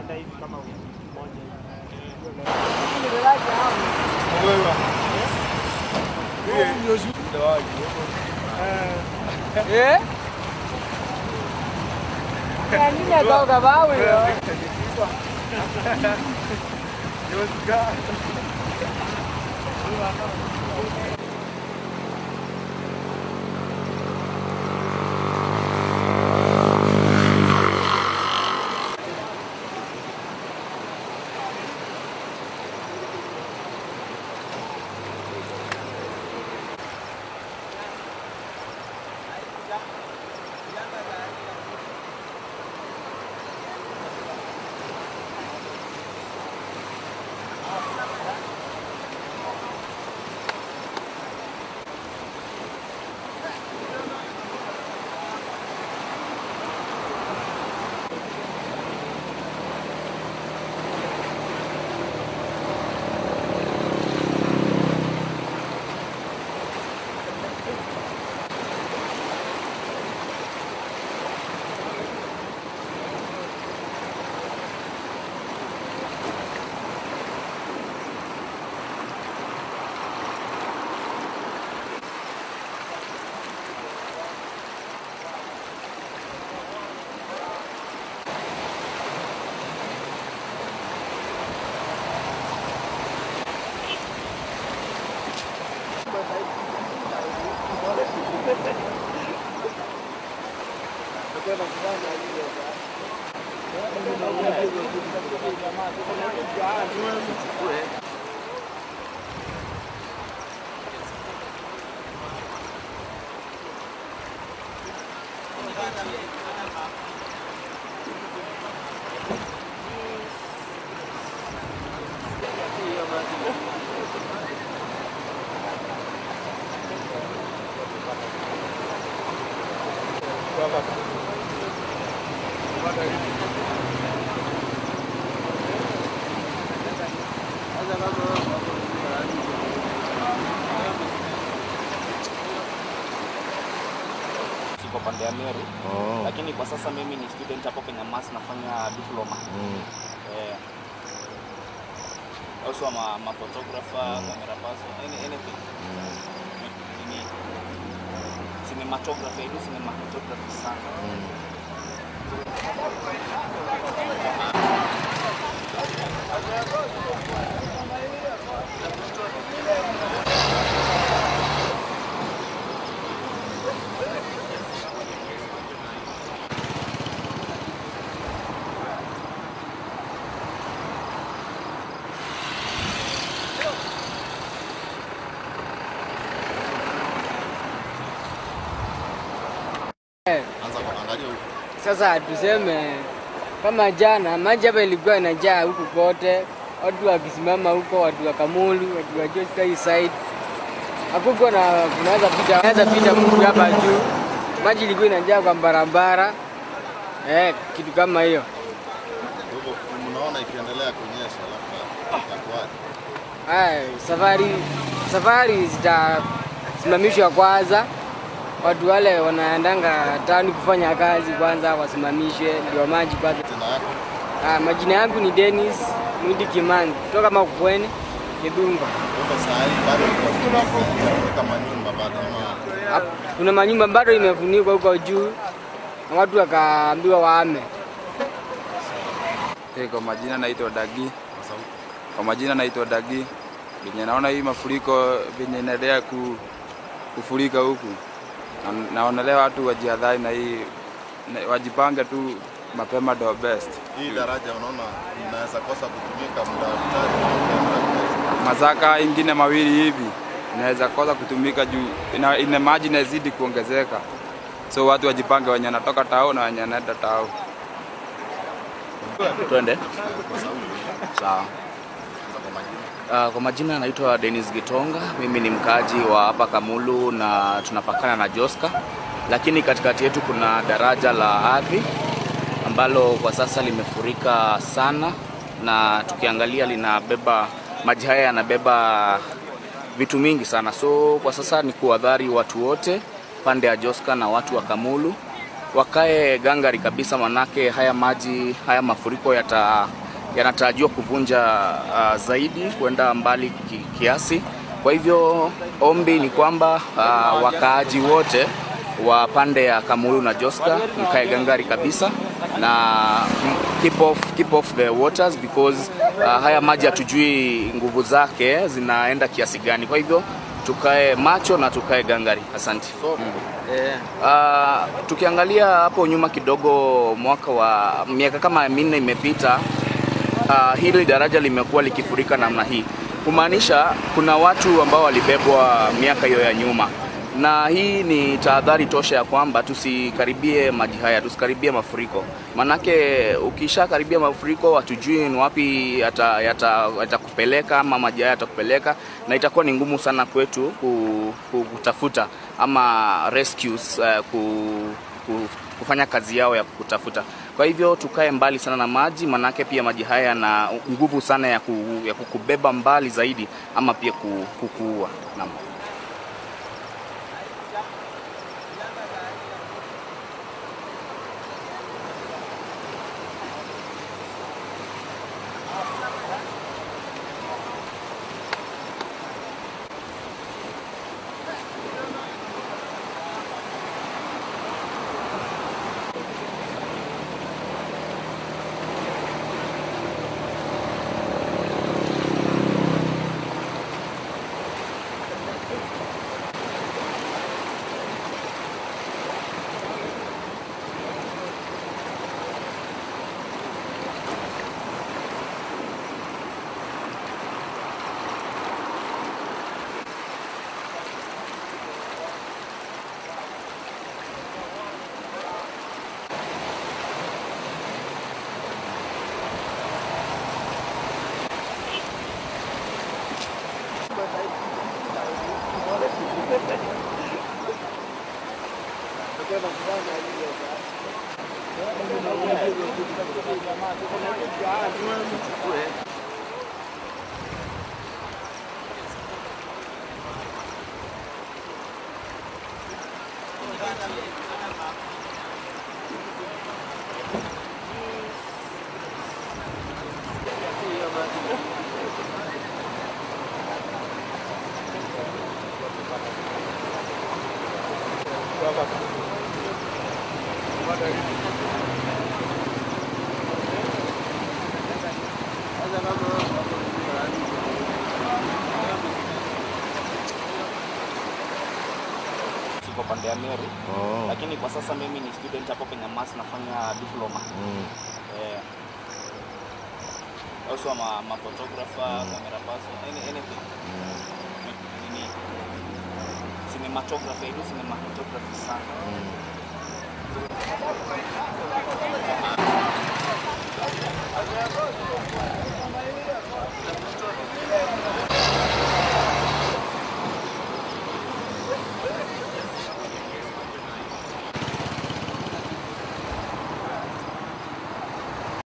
itaenda hivi kama wiki moja hivi. Eh? Nini atoka bawe yo? siko pande ya Meru Oh. lakini kwa sasa mimi ni student hapo Kenya Mass nafanya diploma Mm. eh, also I'm a, I'm a photographer camera person any, anything Mm. Nini, cinematography I do cinematography sana Anza kuangalia huko. Sasa tuseme kama jana maji hapa ilikuwa inajaa huku kote, watu wakisimama huko, watu wa Kamulu, watu wa Joska hii side, hakukuwa na kunaweza pita, naweza pita mtu hapa juu, maji ilikuwa inajaa kwa barabara eh, kitu kama hiyo. Kwa hivyo mnaona ikiendelea kunyesha labda itakuwaje? Ay, safari safari zitasimamishwa kwanza, watu wale wanaendanga tani kufanya kazi kwanza wasimamishwe, ndio maji kwanza. Tena yako Ah, majina yangu ni Dennis Mwindi Kimani kutoka Makukweni Kidunga. kwa saa hii bado kufunika manyumba bado ama Hap- Kuna manyumba bado imefunikwa huko juu na watu wakaambiwa waame. Hey, kwa majina naitwa Dagi. kwa sauti. Kwa majina naitwa Dagi. Venye naona hii mafuriko venye inaendelea ku, kufurika huku, na- naonelea watu wajihadhari na hii na, wajipange tu mapema ndio best. Hii daraja unaona inaweza kosa kutumika muda mchache. Mazaka ingine mawili hivi inaweza kosa kutumika juu ina, ina maji inazidi kuongezeka, so watu wajipange, wenye wanatoka tao na wenye wanaenda tao. Twende. Sawa. Kwa majina. Uh, kwa majina naitwa Dennis Gitonga. Mimi ni mkaaji wa hapa Kamulu na tunapakana na Joska, lakini katikati yetu kuna daraja la ardhi ambalo kwa sasa limefurika sana, na tukiangalia linabeba maji haya yanabeba vitu mingi sana, so kwa sasa ni kuadhari watu wote pande ya Joska na watu wa Kamulu wakae gangari kabisa, manake haya maji haya mafuriko yata yanatarajiwa kuvunja uh, zaidi kwenda mbali ki, kiasi. Kwa hivyo ombi ni kwamba uh, wakaaji wote wa pande ya Kamulu na Joska mkae gangari kabisa na mm, keep off, keep off the waters because uh, haya maji hatujui nguvu zake zinaenda kiasi gani. Kwa hivyo tukae macho na tukae gangari. Asante. Eh, Uh, tukiangalia hapo nyuma kidogo, mwaka wa miaka kama minne imepita, uh, hili daraja limekuwa likifurika namna hii, kumaanisha kuna watu ambao walibebwa miaka hiyo ya nyuma, na hii ni tahadhari tosha ya kwamba tusikaribie maji haya, tusikaribie mafuriko, manake ukishakaribia mafuriko hatujui ni wapi yata- yata- yatakupeleka ama maji haya yatakupeleka, na itakuwa ni ngumu sana kwetu ku- ku- kutafuta ama rescues uh, ku, ku, kufanya kazi yao ya kutafuta. Kwa hivyo tukae mbali sana na maji, manake pia maji haya yana nguvu sana ya, ku, ya kukubeba mbali zaidi ama pia ku- kukuua. Naam. Siko pande ya Meru lakini kwa sasa mimi ni student hapo kwenye MAS nafanya diploma. Eh, also I'm a, I'm a photographer, camera person, any, anything. Nini? Cinematography, I do cinematography sana.